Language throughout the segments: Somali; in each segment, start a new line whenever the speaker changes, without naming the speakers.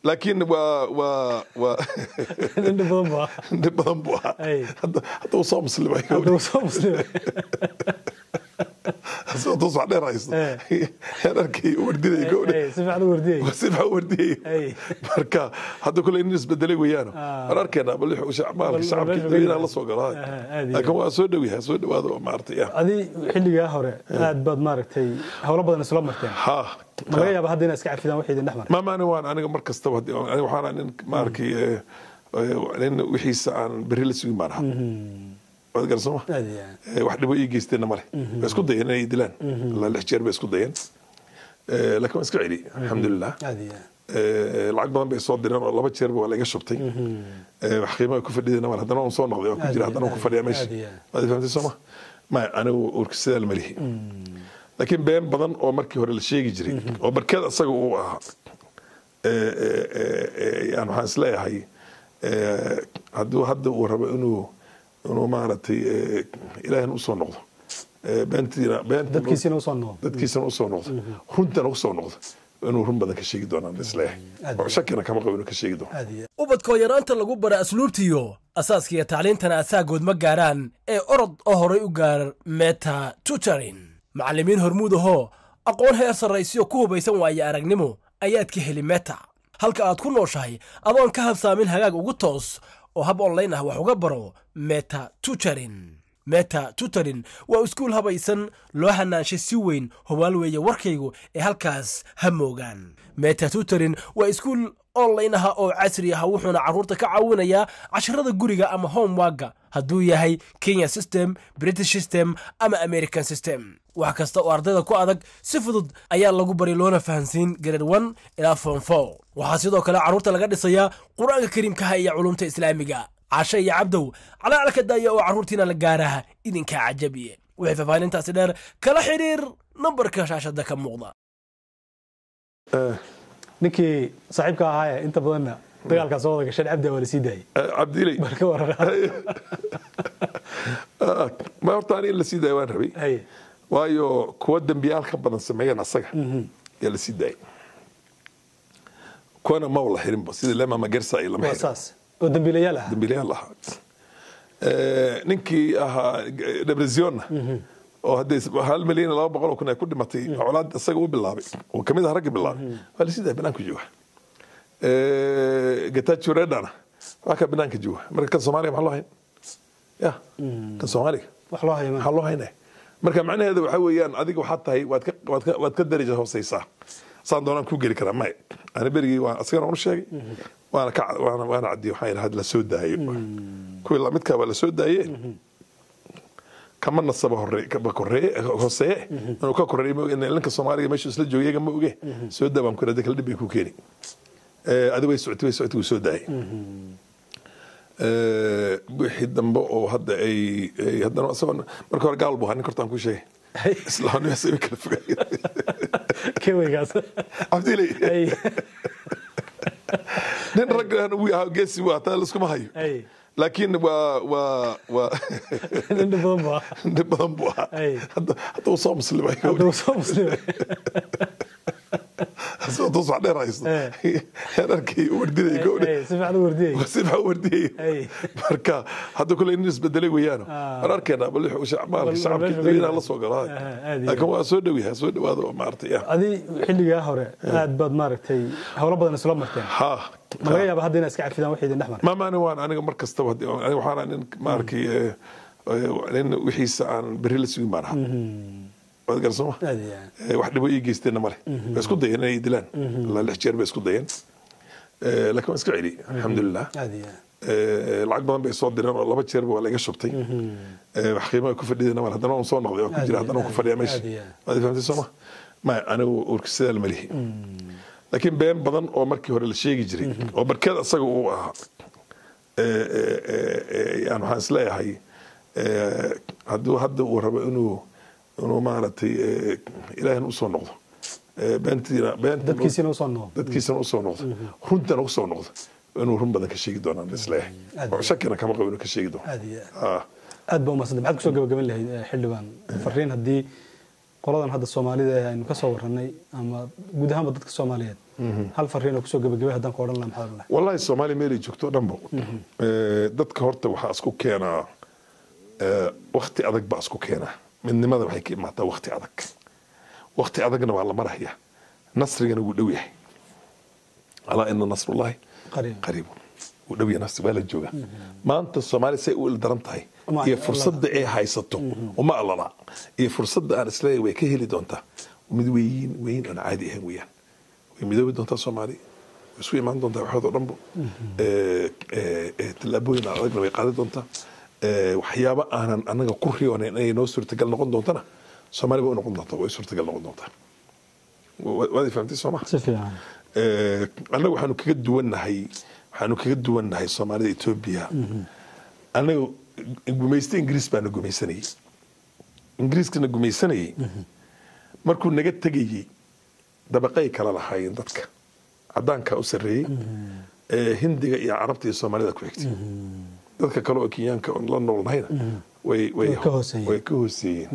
laakiin waa waa waa
nin dhib badan baa
dhib badan buu ahaa
Ay.
hadda hadda uu soo muslimay
hadduu soo muslimay
hadda wax dheer haysto
Eh.
heerarkii wardiday gowdha
Ay, si fiican u wardiyey
si fiican u wardiyey
Ay.
marka hadda kule in isbedelay weeyaan
Ah.
war arkeenaa bal wixii shacbaalka
Bal-
shacabka
bal-
dadweynaha la soo galaa
Ah, aad iyo
laakiin waa soo dhow yahay soo dhowaado oo maaragtay ah.
adi xilligaa hore aad baad maaragtay howlo badan isla marteen
ha
ma laga yaaba hadda inaad iska cafidaan wixii idin dhex maray
maamaani waan aniga mar kastaba haddii- aniga waxaan ahaa nin maarkay eh, eh, nin wixiisa aan berri la sugin baan ahaa waad garan sooma
aad iyo aad.
Eh, wax dhibo ii geysteenna male way isku dayeen inay dilaan ilaa lix jeer bay isku dayeen Eh, laakiin waan iska celi alxamdulilah
aad iyo aad.
Eh, lacag badan bay soo direen oo laba jeerba waa laga shubtay Eh, wax qiimaha ku fadhidayna mal haddana waan soo noqday waan ku
Aad
jira
iyo
haddana waan ku
aad,
fadhiyaa meesha
aad iyo aad.
waad fahamtay sooma maya anigu urka sidaa ma lihi laakiin been badan oo markii hore la sheegi jiray oo barkeed asaga uu ahaa Eh, eh, eh, eh, yani waxaan isleeyahay eh, hadduu hadda uu rabo inuu inuu maaragtay eh, ilaahina usoo noqdo Eh, beentiina beenta
dadkiisina usoo noqdo
dadkiisana usoo noqdo runtana usoo noqdo inuu run badan ka sheegi doonaan isleeyahay
Aad.
oo shakina kama qabo inuu ka sheegi doono
aad iyo aad.
ubadkoo yaraanta lagu bara asluubtiyo asaaskiiyo tacliintana asaagood ma gaaraan ee orod oo horay u gaar meta tutorin macallimiin hormuud ahoo aqoon heer sarraysiyo ku hubaysan waaye aragnimo ayaad ka heli meta halka aad ku nooshahay adoon ka habsaamin hagaag ugu toos oo hab online ah wax uga baro meta tutorin meta tutorin waa iskuul habaysan loo hanaanshay si weyn hubaal weeye warkaygu ee halkaas ha moogaan meta tutorin waa iskuul online ah oo casri ah wuxuuna carruurta ka caawinayaa casharada guriga ama homeworka hadduu yahay kenya system british system ama american system wax kasta oo ardayda ku adag si fudud ayaa lagu bari loona fahansiin grade one ilaa form four waxaa sidoo kale carruurta laga dhisayaa qur-aanka kariimkaha iyo culumta islaamiga cashe iyo cabdow calaalka daaya oo carruurtiina la gaaraha idinkaa cajabiye wixii faahfaahintaasi dheer kala xidhiir nambarka shaashada ka muuqda
ninkii saaxiibka ahaa ee inta badanna dagaalkaa soo wada gashan cabdi waa la sii daayay
Eh, cabdilay
marka warar
ah, ma horta ani in la sii daaya waan rabay
Haye.
waayo kuwa dembiyaal ka badan sameeyeen asaga yaa la sii daayay kuwana ma wala xirinba sida lema magersa ay lama
waa
xirin
saas oo dambiilayaal ah
dambiilayaal ahaa Eh, ninkii ahaa debresionna oo hadday hal milyan iyo laba boqol oo kun ay ku dhimatay colaad isaga u bilaabay oo kamid ah raggi bilaabay waa lasii daaya banaanka jooga getacho redana waa ka banaanka jooga marka kan soomaaliya maxaa loo hayn ya kan soomaaliga
wax loo hayo ma
maxaa loo haynaya marka macnaheeda waxaa weeyaan adiga waxaad tahay waad ka waad ka waad ka daraja hooseysaa saan doonaan ku geli karaa maya ani berigii waan asagana unu sheegay waana ka waana waana cadiyay waxaan yidhaha la soo daayo kuwii lamidkaa waa la soo daaye kama nasaba hore kaba koreeye hooseeye inuu ka koreeye ma oge ninka soomaaliga meeshu isla jooga iyaga ma oge soo daa baan ku yidhahda kala dhib bay ku keeni adi way socotay way socotay wuu soo daayay Eh, wixii dambe oo hadda ay ay haddana isagoo marka hore gaal buu ahaa nin kortaan ku sheegay islaamnimo say kala fogay
keweygaas
cabdilay
Haye.
nin raggan wuu ahaa geesi waa taa laiskuma hayo
Haye.
laakiin waa waa waa
nin dhib badan baa
nin badan buu ahaa
Ay.
hadda hadda uu soo muslimay
hadduu soo muslimay
hadda wax dheer haysto
Eh.
heerarkii wardiday gowdha
Haye, si fiican u wardiyey
si fiican u wardiyey
Ay.
marka hadda kule in isbedelay weeyaan
Ah.
war arkeenaa bal wixii shacbaalka
Bal-
shacabka
bal-
dadweynaha la soo
Ah,
galaa
aad iyo
laakiin waa soo dhow yahay soo dhowaado oo maaragtay ah.
adi xilligaa hore aad baad maaragtay howlo badan isla marteen
ha
ma laga yaaba hadda inaad iska cafidaan wixii idin dhex maray
maamaani waan aniga mar kastaba haddii- aniga waxaan ahaa nin maarkay eh, eh, nin wixiisa aan berri la sugin baan ahaa waad garan sooma
aad iyo aad.
Eh, wax dhibo ii geysteenna male way isku dayeen inay dilaan ilaa lix jeer bay isku dayeen Eh, laakiin waan iska celi alxamdulilah
aad iyo aad.
Eh, lacag badan bay soo direen oo laba jeerba waa laga shubtay Eh, wax qiimaha ku fadhidayna mal haddana waan soo noqday waan ku
Aad
jira
iyo
haddana waan ku
aad,
fadhiyaa meesha
aad iyo aad.
waad fahamtay sooma maya anigu urka sidaa ma lihi laakiin been badan oo markii hore la sheegi jiray oo barkeed asaga uu ahaa Eh, eh, eh, eh, yani waxaan isleeyahay eh, hadduu hadda uu rabo inuu inuu maaragtay eh, ilaahina usoo noqdo Eh, beentiina beenta
dadkiisina usoo noqdo
dadkiisana usoo noqdo runtana usoo noqdo inuu run badan ka sheegi doonaan isleeyahay
Aad
oo shakina kama qabo inuu ka sheegi doono
aad iyo aad.
Ah.
aad baa umadsanta maxaad kusoo gabagaban lahayd eh, xildhibaan fariin haddii qoladan hadda soomaalida ee aynu ka soo warranay ama guud ahaanba dadka soomaaliyeed hal fariin oo kusoo gebagabay haddaan ku odhan lahaa maxaa odhan lahaa
wallahi soomaaliya meelay joogto dhanbo Eh, dadka horta waxaa isku keenaa eh, wakti adag baa isku keenaa midnimada waxay ka imaataa wakti adag wakti adagna waa la maraya nasrigana wuu dhow yahay alaa ina nasrullahi
Qariib.
qariibun wuu dhow yahay nasri waa la joogaa maanta soomaaliya say u ildaran tahay
Ma-
iyo fursadda ay haysato uma alala iyo fursadda aan isleeyahay way ka heli doontaa mid weyn weyn aan caadi ahayn weeyaan way midoobi doontaa soomaaliya way isu imaan doontaa waxood oo dhanbo Eh, eh, eh, tallaabooyin aan adagna way qaadi doontaa Eh, waxyaabo aanan anaga ku riyoonayn inay noo suurtagal noqon doontana soomaaliya way u noqon doontaa way suurtagal noqon doontaa Wa- waad i fahamtay sooma
si fiican
Eh, annaga waxaanu kaga duwannahay waxaanu kaga duwannahay soomaalida etoobiya annaga gumaysta ingiriis baana gumaysanayey ingiriiskana gumaysanayey markuu naga tegayey dabaqay kala lahaayeen dadka cadaankaa u sarreeyey Eh, hindiga iyo carabta iyo soomaalida ku xigtay dadka kale oo kenyaanka oon la noolnahayna way way
Way ka hooseeyeen.
way ka hooseeyeen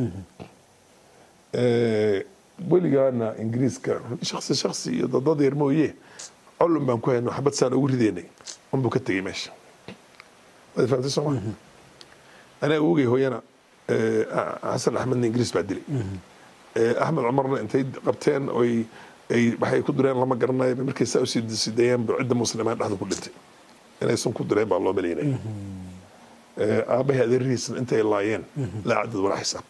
Eh, weligaana ingiriiska shaksi shaksi iyo dadad yar mooye colun baan ku hayno xabad saan ugu rideynay unbuu ka tegey meesha waad fahamtay sooma anaa ogey hooyana eh, xasan axmedna ingiriis baa dilay Eh, axmed cumarna intay qabteen oy ay waxay ku direen lama garanayo markay saa usii sidayeen ba cidda muslimaan dhexda ku dhintay inaysan ku direen baa loo malaynaya Eh, aabbahay adeerihiisna intay laayeen laa cadad walaa xisaab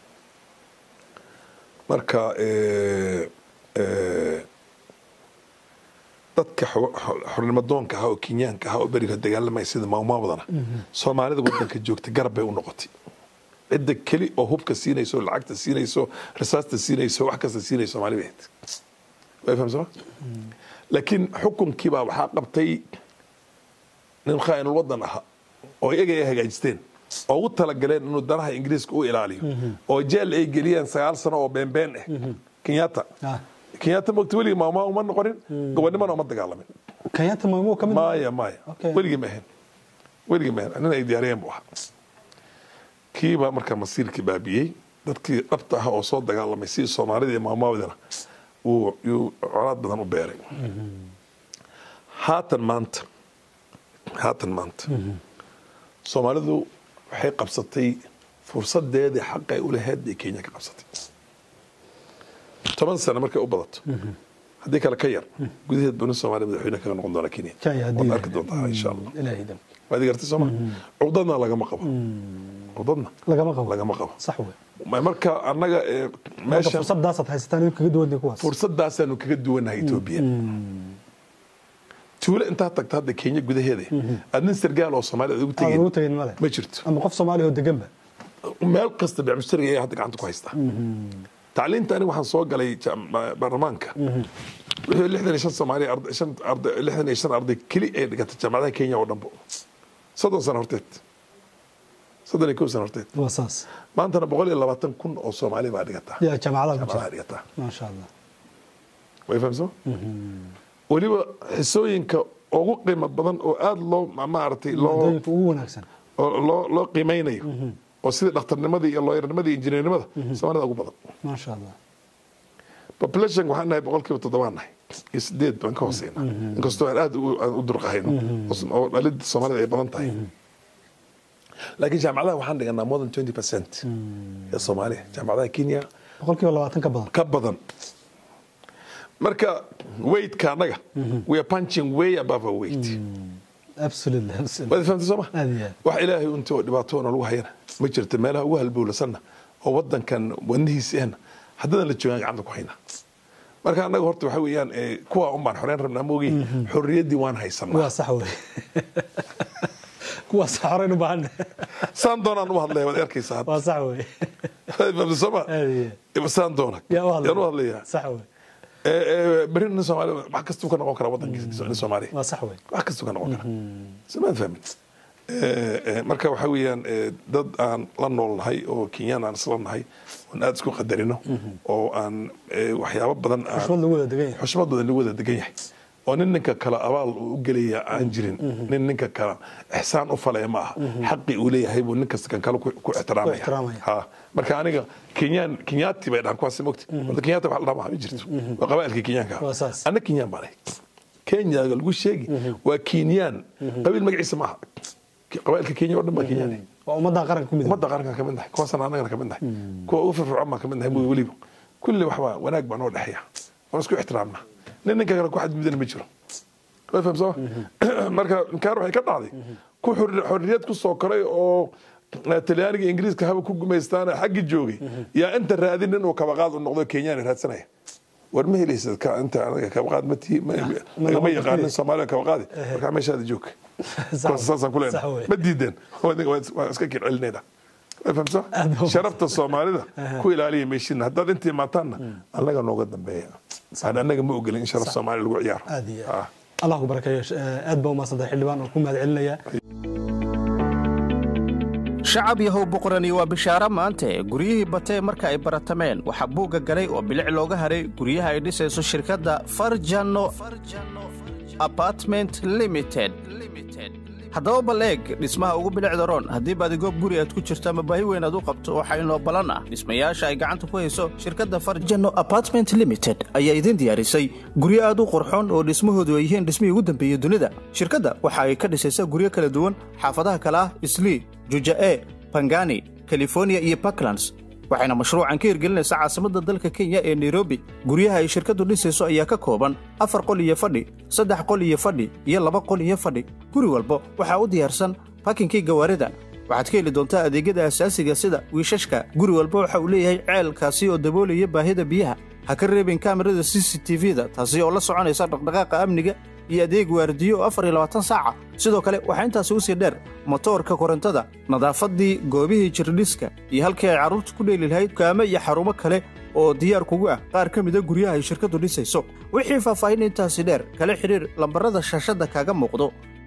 marka eh, eh, dadka xo- xo- xornimadoonka ahaa oo kenyaanka ahaa oo beriga dagaalamaya sida maamaawadana soomaalida wadanka joogta garab bay u noqotay cidda keli oo hubka siinayso lacagta siinayso rasaasta siinayso wax kasta siinayso soomaali bay ahayd way fahamsama laakiin xukunkii baa waxaa qabtay nin khaa'inul wadan ahaa oo iyaga ay hagaajisteen oo ugu talagaleen inuu danaha ingiriiska u ilaaliyo oo jeel ay geliyeen sagaal sano oo beenbeen ah kenyatta
Ah.
kenyatta mogta weligii maama uma noqonin gobonimana uma dagaalamin
kenyatta maamuu ka mid
maya maya
Okay.
weligii ma ahayn weligii ma ahayn nin ay diyaariyeen buu ahaa kiibaa markaa masiirkii baabiyey dadkii dhabta ah oo soo dagaalamay sidii soomaalida iyo maamaawidana uu yuu colaad badan u beeray haatan maanta haatan maanta soomaalidu waxay qabsatay fursadeedii xaqa ay u lahayd bay kenya ka qabsatay toban sano markay u badato haddii kale ka yar gudaheed bani soomaaliya madaxweyne kaga noqon doona kenya
Kenya haddii
waad
la-
arki doontaa insha allah
ilaahay dan
waad gartay sooma cudadna lagama qabo cudadna
lagama qabo
lagama qabo
sax wey
Ma- marka annaga eh,
marka
meesha
fursadaasaad haysataan in kaga duwan kuwaas
fursadaasaanu kaga duwannahay etoobiya tuulo intaad tagta hadda kenya gudaheeda aad nin sargaal oo soomaali aad ugu
aan ugu
tegeen
tegin male
ma jirto
ama qof soomaali oo deganba
meel kasta bicmushtariga ayaa hadda gacanta ku haystaa tacliinta aniga waxaan soo galay jaam- ba- baarlamaanka wixii lixdan iyo shan soomaali arday shan arday lixdan iyo shan arday keli ay dhigatay jaamacadaha kenya oo dhanbo soddon sano horteed soddon iyo kow sano horteed
waa saas
maantana boqol iyo labaatan kun oo soomaali baa dhigataa
yaa jaamacadaha ku
jaamacadaha
jira
dhigataa
maasha allah
way fahamsama weliba xisooyinka ugu qiimo badan oo aada loo ma- maaragtay loo
maadooyinka ugu wanaagsan
oo loo loo qiimeynayo oo sida dhakhtarnimadii iyo looyarnimadii iyo injineernimada soomaalida ugu badan
maasha allah
population waxaan nahay boqolkiiba toddobaan nahay iyo sideed baan ka hooseyna inkastoo aan aada u- aan u durqahayno oo- oo dhalida soomaalida ay badan tahay laakiin jaamacadaha waxaan dhiganaa more than twenty percent ee soomaaliya jaamacadaha kenya
boqolkiiba labaatan ka badan
ka badan marka weightka annaga we are punching way above our weight
absolutely absolutely
waad fahamtay sooma
aad iyo aad
wax ilaahay unta oo dhibaatoona lagu hayana ma jirto meelaha ugu halbowlasanna oo wadankan wadnihiisi ahna haddana la joogaan gacanta ku haynaa marka annaga horta waxa weeyaan eh, kuwa un baan xoreyn rabnaa moogi xorriyaddii waan haysanaa
waa sax wey kuwaas xoreyn u baahan
saan doonaan u hadlaya waad arkaysaa hadda.
waa sax wey
Waad fahamtay sooma
aad iyo aad
saan doona
yaa u
yaan u
hadlaya
hadlayaa
sax wey
Eh, eh, beri nin soomaali wax kastuu ka noqon karaa wadankiisa nin soomaaliya
waa sax wey
wax kastuu ka noqon karaa samaad fahmin Eh, eh, marka waxa weeyaan eh, dad aan la noolnahay oo kenyaan aan isla nahay oon aada isku qadarino oo aan eh, waxyaabo badan aan
xushmad lagu wada degan yahay
xushmad badan lagu wada degan yahay oo nin ninka kale abaal uu u gelaya aan jirin nin ninka kale ixsaan u falaya ma aha xaqi uu leeyahay buu nin kasta kan kale ku ku ixtiraamaya
ixtiraamaya.
ha marka aniga kenyaan kenyaati bay dhahan kuwaasi mogti horta kenyaata wax la dhaha ma jirto waa qabaailkii kenyaanka
Waa saas.
anna kenyaan baan ahay kenya lagu sheegi waa kenyaan qabiil magaciisa maaha qabaailka kenya oo dhan baa kenyaan
waa ummadda qaranka ku midoob
ummadda qarankan ka mid nahay kuwaasana annagana ka mid nahay kuwa ugu firfircoon baan ka mid nahay weliba kulli waxbaa wanaag baa noo dhexeeya waan isku ixtiraamnaa nin ninka kale ku xadgudbana ma jiro way fahamsama marka inkaar waxay ka dhacday ku xor- xorriyad ku soo koray oo eh, talyaaniga iyo ingiriiska haba ku gumaystaana xaggi joogay yaa inta raadin nin uu kabaqaad u noqdo kenyaan raadsanaya war ma helaysid ka inta anaga kabaqaad ma tii ma lagama
noqon
yaqaanin
kartid.
soomaaliya kabaqaadi markaa meeshaada joog kuwaas saasaan ku
Sax
leenahay
wey.
ma diideen waan iska kircelinayna way fahamsaa
Aad baa u
sharafta soomaalida ku ilaaliya meeshiina haddaad inta imaataanna annaga nooga dambeeya aan annaga ma ogolin in sharaf soomaaliya lagu ciyaaro
aad iyo
Ah.
aad allah ku barakeeyo Eh, aad baa umahadsantahay xildhibaan oo ku mahad celinaya
shacab yahow boqorani waa bishaaro maante guryihii batee marka ay baratameen waxaa buugga galay oo bilic looga haray guryaha ay dhisayso shirkadda farjano apartment limited haddaba bal eeg dhismaha ugu bilicda roon haddii baadigoob guri aad ku jirto ama baahi weyn aad u qabto waxaa inoo ballan ah dhismayaasha ay gacanta ku hayso shirkadda farjano apartment limited ayaa idin diyaarisay guryo aad u qurxoon oo dhismahoodu ay yihiin dhismihii ugu dambeeyey dunida shirkadda waxa ay ka dhisaysaa guryo kala duwan xaafadaha kale ah islii juja'e bangani california iyo puntlands waxayna mashruucan ka hirgelinaysaa caasimadda dalka kenya ee nairobi guryaha ay shirkaddu dhisayso ayaa ka kooban afar qol iyo fadhi saddex qol iyo fadhi iyo laba qol iyo fadhi guri walba waxaa u diyaarsan bakinkii gawaarida waxaad ka heli doontaa adeegyada asaasiga sida wiishashka guri walba waxa uu leeyahay ceelkaasi oo daboolaya baahida biyaha ha ka reebin kaamirada c c t v-da taasi oo la soconaysa dhaqdhaqaaqa amniga iyo adeeg waardiyo oo afar iyo labaatan saaca sidoo kale waxaa intaasi u sii dheer motoorka korontada nadaafaddii goobihii jirdhiska iyo halkii ay carruurta ku dheeli lahayd kaame iyo xarumo kale oo diyaar kugu ah qaar ka mida guryaha ay shirkaddu dhisayso wixii faahfaahin intaasi dheer kala xidhiir lambarrada shaashadda kaaga muuqdo